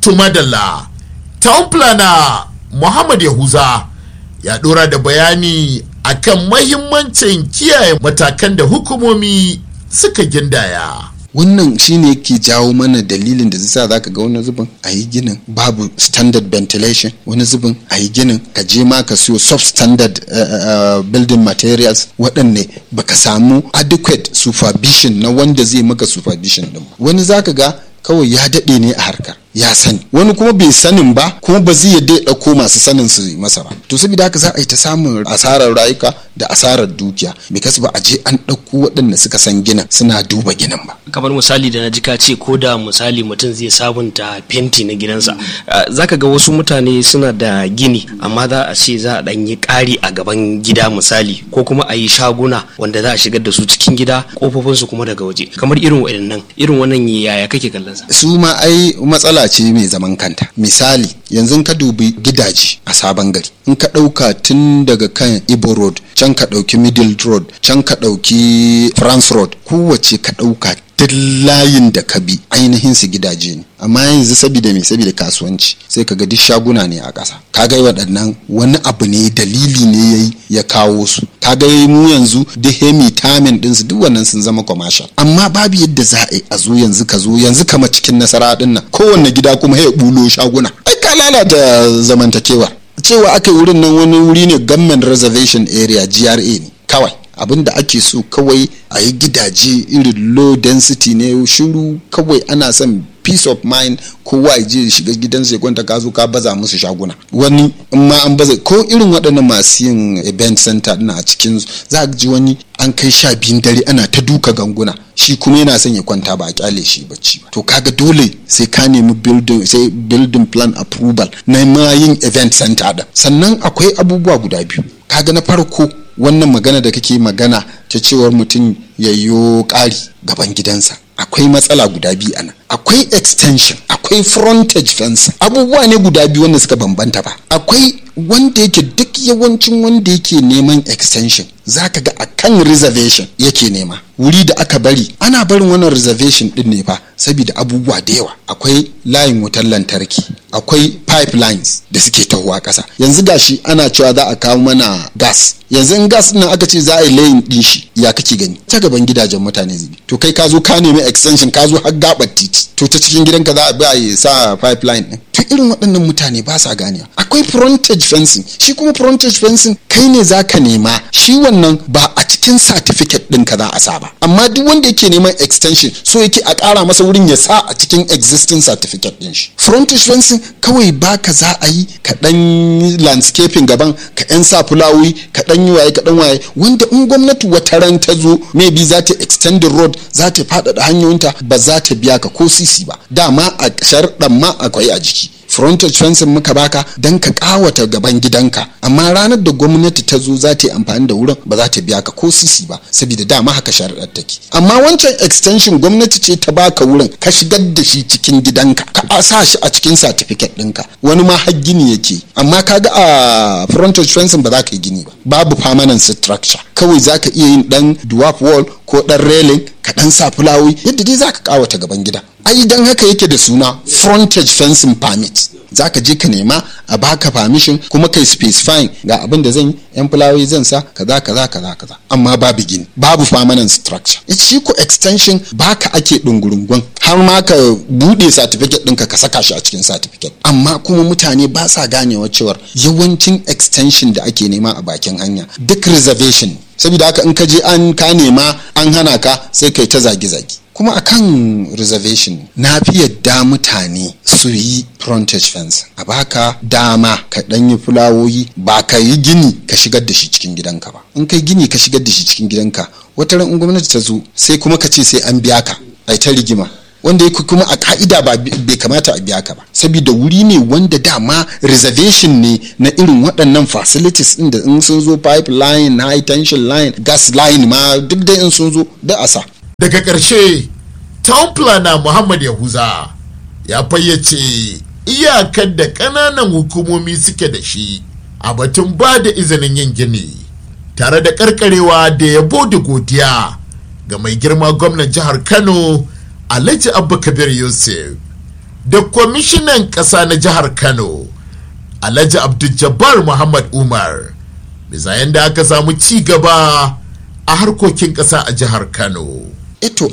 Tumadalla, town planner Muhammad Yahuza ya ɗora da bayani akan mahimmancin kiyaye matakan da hukumomi suka gindaya. wannan shine yake jawo mana dalilin da zai za ka ga wani zubin a yi ginin babu standard ventilation wani zubin a yi ginin ka je ma ka siyo substandard uh, uh, building materials waɗanne baka samu adequate supervision na wanda zai maka supervision din wani za ka ga kawai ya daɗe ne a harkar ya sani wani kuma bai sanin ba kuma ba zai yadda ya ɗauko masu sanin su masa ba to saboda haka za a yi ta samun asarar rayuka da asarar dukiya because ba a je an ɗauko waɗanda suka san ginin suna duba ginin ba kamar misali da na ji ka ce ko da misali mutum zai sabunta fenti na gidansa zaka ga wasu mutane suna da gini amma za a ce za a ɗan yi ƙari a gaban gida misali ko kuma a yi shaguna wanda za a shigar da su cikin gida kofofinsu kuma daga waje kamar irin waɗannan irin wannan yaya kake kallon sa su ma ai matsala ce mai zaman kanta misali yanzu ka dubi gidaje a sabon gari in ka ɗauka tun daga kan ibo road can ka ɗauki middle road can ka ɗauki france road kowace ka ɗauka duk layin da ka bi ainihin su gidaje ne amma yanzu saboda me saboda kasuwanci sai ka ga duk shaguna ne a ƙasa ka ga waɗannan wani abu ne dalili ne yayi ya kawo su ka ga mu yanzu duk hemi tamin ɗinsu duk wannan sun zama commercial amma babu yadda za a yi a zo yanzu ka zo yanzu kama cikin nasara ɗin nan kowanne gida kuma ya bulo shaguna ai ka lalata zamantakewa cewa aka yi wurin nan wani wuri ne government reservation area GRA ne kawai abin da ake so kawai a yi gidaje irin low density ne shiru kawai ana son peace of mind kowa ya je shiga gidansa ya kwanta ka zo ka baza musu shaguna wani in ma an baza ko irin waɗannan masu yin event center ɗin a cikin za a ji wani an kai sha biyun dare ana ta duka ganguna shi kuma yana son ya kwanta ba a kyale shi bacci ba to kaga dole sai ka nemi building sai building plan approval na ma yin event center ɗin sannan akwai abubuwa guda biyu kaga na farko wannan magana da kake magana ta cewar mutum ya yi ƙari gaban gidansa akwai matsala guda biyu ana akwai extension akwai frontage fence abubuwa ne guda biyu wanda suka bambanta ba akwai wanda yake duk yawancin wanda yake neman extension zaka ga akan reservation yake nema wuri da aka bari ana barin wannan reservation din ne fa saboda abubuwa da yawa akwai layin wutar lantarki akwai pipelines da suke tahowa ƙasa yanzu gashi ana cewa za a kawo mana gas yanzu in gas nan aka ce za a yi layin din shi ya kake gani ta gaban gidajen mutane zubi to kai ka zo ka nemi extension ka zo har gabar titi to ta cikin gidanka za a bi a sa pipeline din to irin waɗannan mutane ba sa ganewa akwai frontage fencing shi kuma frontage fencing kai ne za ka nema shi wannan ba a cikin certificate ɗinka za a sa ba amma duk wanda yake neman extension so yake a ƙara masa wurin ya sa a cikin existing certificate ɗin shi frontage fencing kawai baka za a yi ka ɗan landscaping gaban ka ɗan sa fulawoyi ka ɗan yi waye ka ɗan waye wanda in gwamnati wata ran ta zo maybe za ta extend the road za ta faɗaɗa hanyoyinta ba za ta biya ka ko sisi ba dama a sharɗan ma akwai a jiki frontage fencing muka baka don ka kawata gaban gidanka amma ranar da gwamnati ta zo za ta yi amfani da wurin ba za ta biya ka ko sisi ba saboda dama haka sharaɗar take amma wancan extension gwamnati ce ta baka wurin ka shigar da shi cikin gidanka ka sa shi a cikin certificate ɗinka wani ma har gini yake amma kaga a frontage fencing ba za ka yi gini ba babu permanent structure kawai za ka iya yin dan dwarf wall ko dan railing ka dan sa fulawoyi yadda dai za ka kawata gaban gida ai dan haka yake da suna frontage fencing permit za ka je ka nema a baka permission kuma kai specifying ga abin da zan yi yan fulawoyi zan sa kaza kaza kaza kaza amma babu gini babu permanent structure shi ko extension baka ake dungurungun har ma ka bude certificate ɗinka ka saka shi a cikin certificate amma kuma mutane ba sa ganewa cewar yawancin extension da ake nema a bakin hanya duk reservation saboda haka in ka je an ka nema an hana ka sai kai ta zage-zage kuma akan reservation na fi yadda mutane su yi frontage fence a baka dama ka dan yi fulawoyi ba ka yi gini ka shigar da shi cikin gidanka ba in kai gini ka shigar da shi cikin gidanka wata ran gwamnati ta zo sai kuma ka ce sai an biya ka ai ta rigima wanda yake kuma a ka'ida ba bai kamata a biya ka ba saboda wuri ne wanda dama reservation ne na irin waɗannan facilities din da in sun zo pipeline high tension line gas line ma duk da in sun zo da asa daga ƙarshe town planner muhammad yahuza ya fayyace iyakar da ƙananan hukumomi suke da shi a batun ba da izinin yin gini tare da ƙarƙarewa da yabo da godiya ga mai girma gwamnan jihar kano alhaji abba kabir yusuf da kwamishinan ƙasa na jihar kano alhaji abdul muhammad umar bisa yadda aka samu ci gaba a harkokin ƙasa a jihar kano ito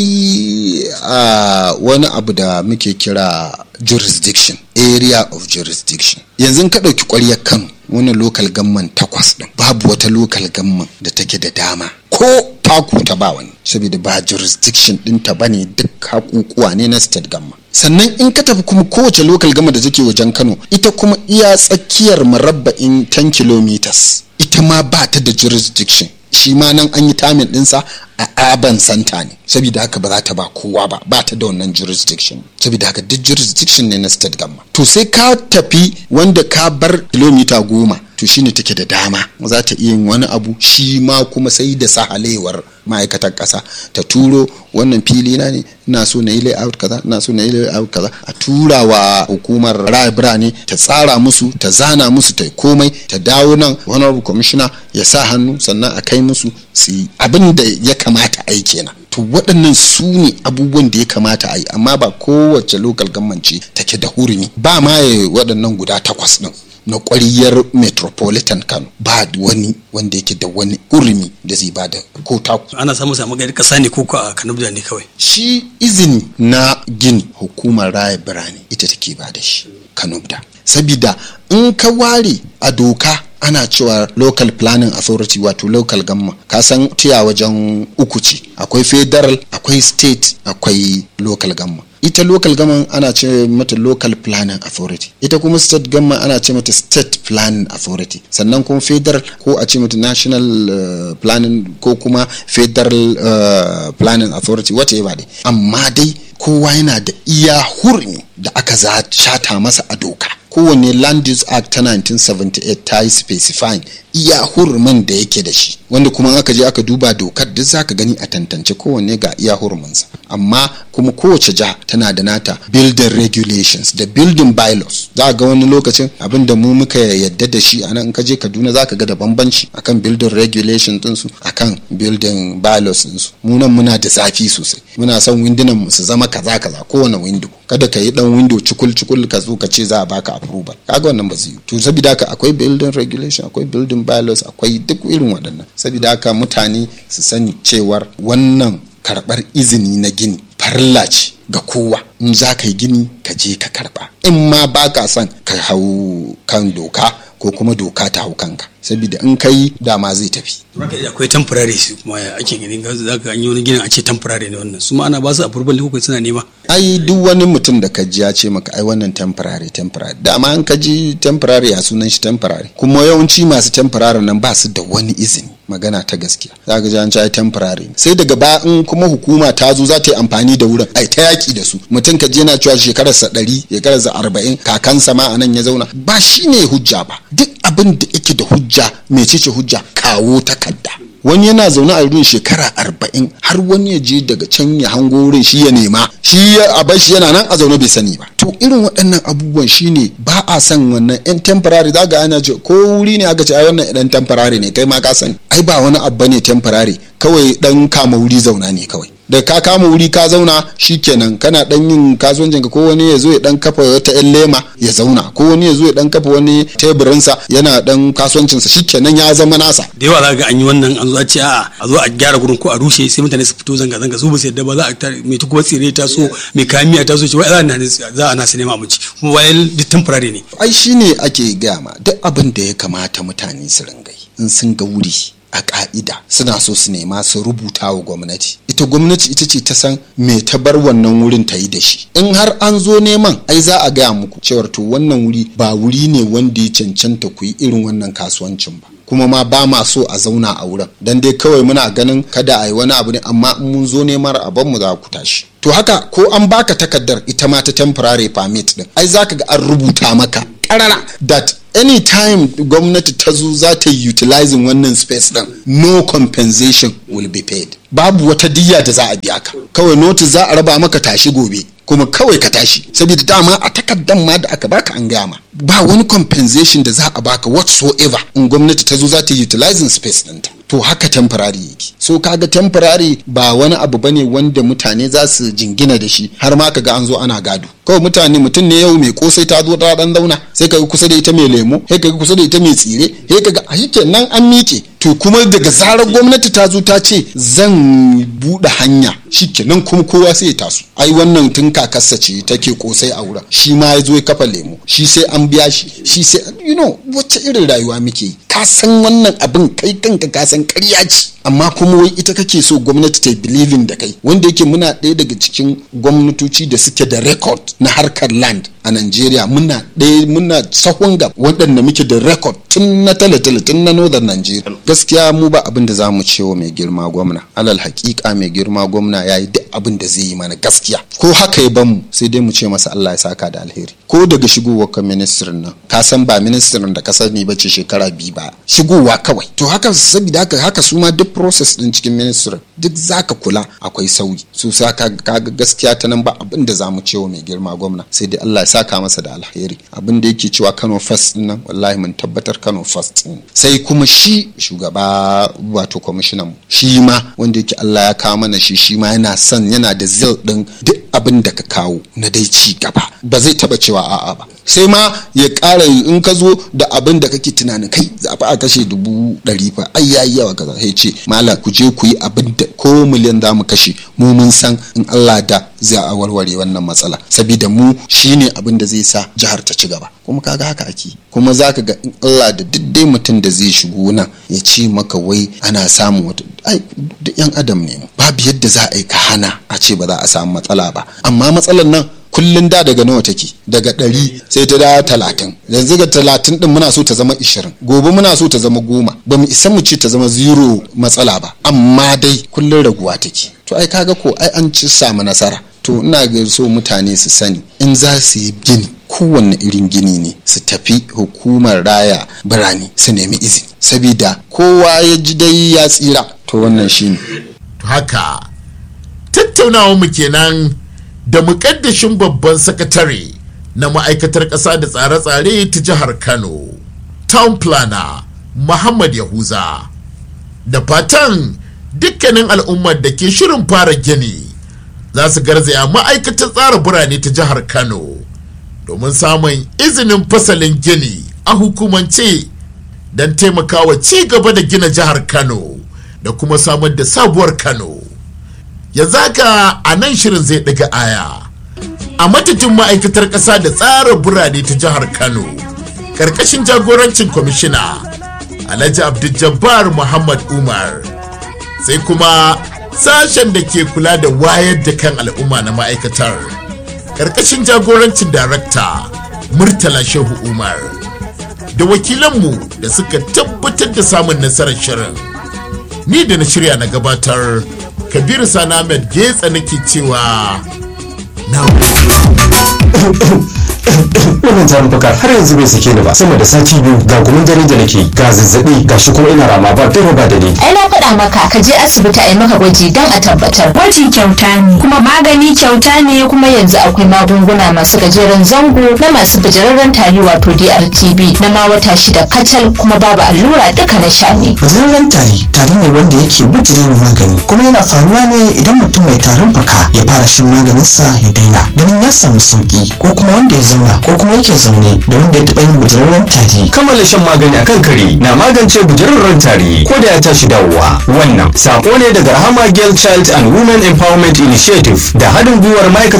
akwai uh, wani abu da muke kira jurisdiction area of jurisdiction yanzu ka ɗauki ƙwaryar kano wani local gamman takwas ɗin babu wata local gamman da take da dama ko taku ta ba wani saboda ba jurisdiction ɗinta ba ne duk hakukuwa ne na state gamma sannan in ka tafi kuma kowace local gama da take wajen kano ita kuma iya tsakiyar marabba'in 10 kilometers ita ma ba ta da jurisdiction shi ma nan an yi tamin ɗinsa a urban center ne saboda haka ba za ta ba kowa ba ba ta da wannan jurisdiction saboda haka duk jurisdiction ne na state gamma to sai ka tafi wanda ka bar kilomita goma to shine take da dama za ta iya yin wani abu shi ma kuma sai da sahalewar ma'aikatar ƙasa ta turo wannan fili na ne ina so na yi layout kaza ina so na yi layout kaza a tura wa hukumar raya birane ta tsara musu ta zana musu ta komai ta dawo nan honorable commissioner ya sa hannu sannan a kai musu su yi abin da ya kamata a yi kenan to waɗannan su ne abubuwan da ya kamata a yi amma ba kowace local government ce take da hurumi ba ma waɗannan guda takwas ɗin na ƙwariyar metropolitan kano ba wani wanda yake da wani urumi da zai ba da ko taku ana samun samu gari kasa ne ko a kanubda ne kawai shi izini na gini hukumar raya birane ita take ba da shi kanubda sabida in ka ware a doka ana cewa local planning authority wato local gamma ka san tiya wajen uku ce akwai federal akwai state akwai local gamma ita local government ana ce mata local planning authority ita kuma state government ana ce mata state planning authority sannan kuma federal ko a ce mata national uh, planning ko kuma federal uh, planning authority whatever dai amma dai kowa yana da iya hurmi da aka za shata masa a doka kowane land use act ta 1978 ta yi specifying iya hurumin da yake da shi wanda kuma aka je aka duba dokar duk zaka gani a tantance kowanne ga iya huruminsa amma kuma kowace jiha tana da nata building regulations da building bylaws za ga wani lokacin abin da mu muka yadda da shi a nan ka je kaduna za ka ga da bambanci akan building regulations ɗinsu akan building bylaws ɗinsu mu nan muna da zafi sosai muna son windunan mu su zama kaza kaza kowane window kada ka yi dan window cikul cikul ka zo ka ce za a baka approval kaga wannan ba zai yi to saboda haka akwai building regulation akwai building bylaws akwai duk irin waɗannan saboda haka mutane su sani cewar wannan karɓar izini na gini farilla ce ga kowa in za ka yi gini ka je ka karɓa in ma ba ka son ka hau kan doka ko kuma doka ta hau kanka saboda in kai dama zai tafi akwai temporary su kuma ake gani za ka yi wani ginin a ce temporary ne wannan su ma ana ba su approval ne ko suna nema ai duk wani mutum da ka ji ya ce maka ai wannan temporary temporary dama an ka ji temporary a sunan shi temporary kuma yawanci masu temporary nan ba su da wani izini magana ta gaskiya za ka ji an ce temporary sai daga ba in kuma hukuma ta zo za ta yi amfani da wurin ai ta yaki da su mutum ka je yana cewa shekararsa ɗari shekararsa arba'in kakansa ma a nan ya zauna ba shi ne hujja ba duk abin da yake da hujja mecece hujja kawo takarda wani yana zaune a wurin shekara arba'in har wani ya je daga can ya hango wurin shi ya nema shi a bar shi yana nan a zaune bai sani ba to irin waɗannan abubuwan shine ba a san wannan yan temporary za ga ana ce ko wuri ne aka ce ai wannan dan temporary ne kai ma ka sani ai ba wani abu ne temporary kawai dan kama wuri zauna ne kawai da ka kama wuri ka zauna shikenan kana dan yin kasuwancin ka ko wani ya zo ya dan kafa wata yan lema ya zauna ko wani ya zo ya dan kafa wani teburinsa yana dan kasuwancin sa shikenan ya zama nasa da yawa za ga an yi wannan an zo a ce a a zo a gyara gurin ko a rushe sai mutane su fito zanga zanga su ba su yadda ba za a mai ta kuma tsire ta so mai kayan miya ta so ce wai za a na su nema abinci kuma wayan duk temporary ne ai shine ake gaya ma duk abin da ya kamata mutane su ringai in sun ga wuri a ka'ida suna so su nema su rubuta wa gwamnati ita gwamnati ita ce ta san me ta bar wannan wurin ta yi da shi in har an zo neman ai za a gaya muku cewar to wannan wuri ba wuri ne wanda ya cancanta ku yi irin wannan kasuwancin ba kuma ma ba ma so a zauna a wurin dan dai kawai muna ganin kada a yi wani abu ne amma in mun zo neman abin mu za ku tashi to haka ko an baka takardar ita ma ta temporary permit din ai zaka ga an rubuta maka karara that anytime gwamnati ta zo za ta yi utilizing wannan space din no compensation will be paid babu wata diya da za a biya ka kawai notice za a raba maka tashi gobe kuma kawai ka tashi saboda dama a takaddan ma da aka baka an gaya ma ba wani compensation da za a baka whatsoever in gwamnati ta zo za ta yi utilizing space ɗinta to haka temporary yake so kaga temporary ba wani abu bane wanda mutane za su jingina da shi har ma kaga an zo ana gado kawai mutane mutum ne yau mai kosai ta zo ta dan zauna sai kaga kusa da ita mai lemo sai kaga kusa da ita mai tsire sai kaga a nan an miƙe to kuma daga zarar gwamnati ta zo ta ce zan buɗe hanya shikenan kuma kowa sai ya taso ai wannan tun kakarsa ce take kosai a wurin shi ma ya zo ya kafa lemo shi sai an biya shi shi sai you know wacce irin rayuwa muke yi ka san wannan abin kai kanka ka san ƙarya ce amma kuma wai ita kake so gwamnati ta believing da kai wanda yake muna ɗaya daga cikin gwamnatoci da suke da record na harkar land a Najeriya muna ɗaya muna sahun gab waɗanda muke da record tun na tale-tale tun na northern Nigeria gaskiya mu ba abin da za mu ce wa mai girma gwamna alal hakika mai girma gwamna ya yi duk abin da zai yi mana gaskiya ko haka ya bamu sai dai mu ce masa Allah ya saka da alheri ko daga shigowar ka ministrin nan ka san ba ministrin da ka sani ba ce shekara biyu ba shigowa kawai to haka saboda haka haka su ma duk process din cikin ministry duk zaka kula akwai sauyi su sa ka ga gaskiya ta nan ba abin da zamu cewa mai girma gwamna sai dai Allah ya saka masa da alheri abin da yake cewa Kano first din nan wallahi mun tabbatar Kano first sai kuma shi shugaba wato commissioner mu shi ma wanda yake Allah ya kawo mana shi shi ma yana son yana da zil din duk abin da ka kawo na dai ci gaba ba zai taba cewa a'a ba sai ma ya ƙara in ka zo da abin da kake tunanin kai za a kashe dubu ɗari fa ai yayi yawa kaza sai ce malam ku je ku yi abin da ko miliyan za mu kashe mu mun san in Allah da zai a warware wannan matsala saboda mu shine abin da zai sa jihar ta ci gaba kuma kaga haka ake kuma zaka ga in Allah da duk dai mutum da zai shigo nan ya ce maka wai ana samun wata ai duk yan adam ne babu yadda za a yi ka hana a ce ba za a samu matsala ba amma matsalar nan kullun da daga nawa take daga ɗari sai ta dawo talatin yanzu ga talatin din muna so ta zama ishirin gobe muna so ta zama goma ba mu isa mu ce ta zama zero matsala ba amma dai kullun raguwa take to ai kaga ko ai an ci samu nasara to ina ga so mutane su sani in za su yi gini kowanne irin gini ne su tafi hukumar raya birane su nemi izini sabida kowa ya ji dai ya tsira to wannan shine haka tattaunawa mu kenan da mukaddashin babban sakatare na ma'aikatar ƙasa da tsare-tsare ta jihar kano town planner muhammad yahuza da fatan dukkanin al'ummar da ke shirin fara gini za su garzaya ma'aikatar tsara birane ta jihar kano domin samun izinin fasalin gini a hukumance don taimakawa ci gaba da gina jihar kano da kuma samar da sabuwar kano yanzu haka a nan shirin zai ɗiga aya a matatin ma'aikatar ƙasa da tsara birane ta jihar kano ƙarƙashin jagorancin kwamishina alhaji abdul muhammad umar sai kuma sashen da ke kula da wayar da kan al'umma na ma'aikatar ƙarƙashin jagorancin darakta murtala shehu umar da wakilanmu da suka tabbatar da samun nasarar shirin ni da na shirya na gabatar kabiru sani ahmed getsa nake cewa na wannan tarin fuka har yanzu bai sake ni ba sama da sati biyu ga gumin dare da nake ga zazzabi ga shi kuma ina rama ba dare ba da ni ai na faɗa maka ka je asibiti a yi maka gwaji don a tabbatar Gwaji kyauta ne, kuma magani kyauta ne kuma yanzu akwai magunguna masu gajeren zango na masu bijirarren tari wato DRTB na ma wata shida kacal kuma babu allura duka na sha ne Gajeren tari tari ne wanda yake bijirewa magani kuma yana faruwa ne idan mutum mai tarin fuka ya fara shan maganinsa ya daina ganin ya samu sauki ko kuma wanda ya zauna ko kuma yake zaune da wanda ya taɓa yin bijirarren tari. kammala shan magani akan kare na magance bujararren tari ko da ya tashi dawowa wannan sako ne daga rahama girl child and women empowerment initiative da haɗin gwiwar ma'aikatar